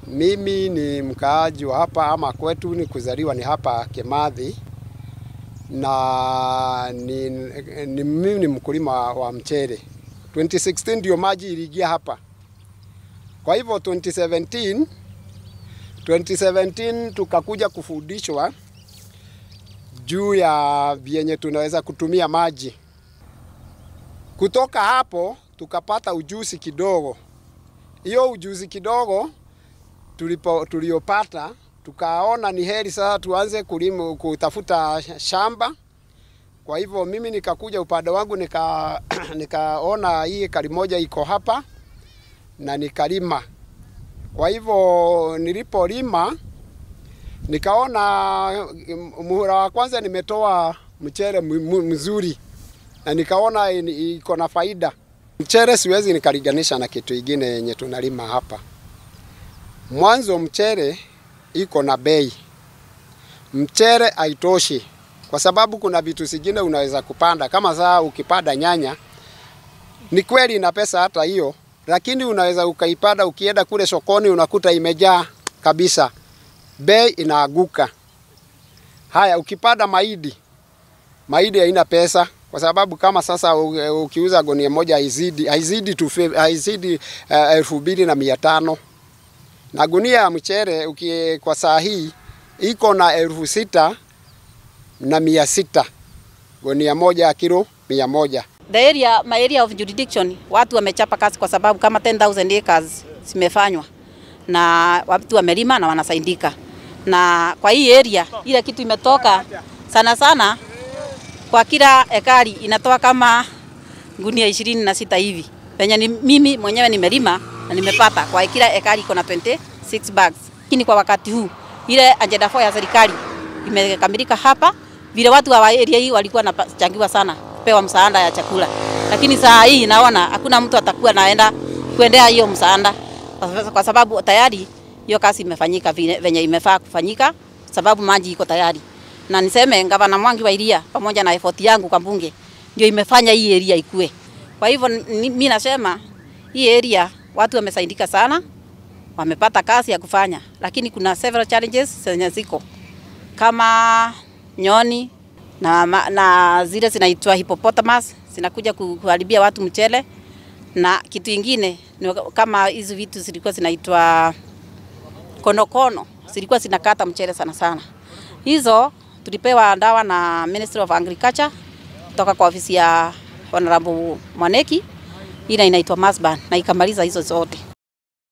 Mimi ni mkaaji wa hapa ama kwetu ni kuzaliwa ni hapa Kimathi na ni, ni mimi ni mkulima wa mchele. 2016 ndio maji iliingia hapa. Kwa hivyo 2017 2017 tukakuja kufundishwa juu ya vyenye tunaweza kutumia maji. Kutoka hapo tukapata ujuzi kidogo. Hiyo ujuzi kidogo tulipo tuliopata tukaona ni heri sasa tuanze kulima kutafuta shamba. Kwa hivyo mimi nikakuja upande wangu nika nikaona hii ekari moja iko hapa na nikalima. Kwa hivyo nilipolima nikaona muhula wa kwanza nimetoa mchele mzuri na nikaona iko na faida. Mchele siwezi nikaliganisha na kitu ingine yenye tunalima hapa. Mwanzo mchele iko na bei. Mchele haitoshi kwa sababu kuna vitu zingine unaweza kupanda kama saa ukipanda nyanya, ni kweli ina pesa hata hiyo, lakini unaweza ukaipanda, ukienda kule sokoni unakuta imejaa kabisa, bei inaaguka. Haya, ukipanda mahindi, mahindi haina pesa kwa sababu kama sasa ukiuza gunia moja haizidi haizidi tu haizidi elfu mbili na mia tano na gunia ya mchele uki, kwa saa hii iko na elfu sita na mia sita gunia moja ya kilo mia moja. The area, my area of jurisdiction, watu wamechapa kazi kwa sababu kama 10,000 acres zimefanywa na watu wamelima na wanasaidika, na kwa hii area ile kitu imetoka sana sana kwa kila ekari inatoa kama gunia ishirini na sita hivi penye ni mimi mwenyewe nimelima na nimepata kwa kila ekari iko na 26 bags. Lakini kwa wakati huu ile agenda 4 ya serikali imekamilika hapa, vile watu wa area hii walikuwa wanachangiwa sana pewa msaada ya chakula, lakini saa hii naona hakuna mtu atakuwa naenda kuendea hiyo msaada kwa sababu tayari hiyo kazi imefanyika venye imefaa kufanyika, sababu maji iko tayari na niseme gavana Mwangi wa Iria pamoja na effort yangu kwa bunge ndio imefanya hii area ikue. Kwa hivyo mimi nasema hii area watu wamesaidika sana, wamepata kazi ya kufanya, lakini kuna several challenges zenye ziko kama nyoni na, na zile zinaitwa hippopotamus zinakuja kuharibia watu mchele, na kitu ingine ni kama hizi vitu zilikuwa zinaitwa konokono zilikuwa zinakata mchele sana sana. Hizo tulipewa dawa na Ministry of Agriculture kutoka kwa ofisi ya Honorable Mwaneki, ile inaitwa Masban na ikamaliza hizo zote.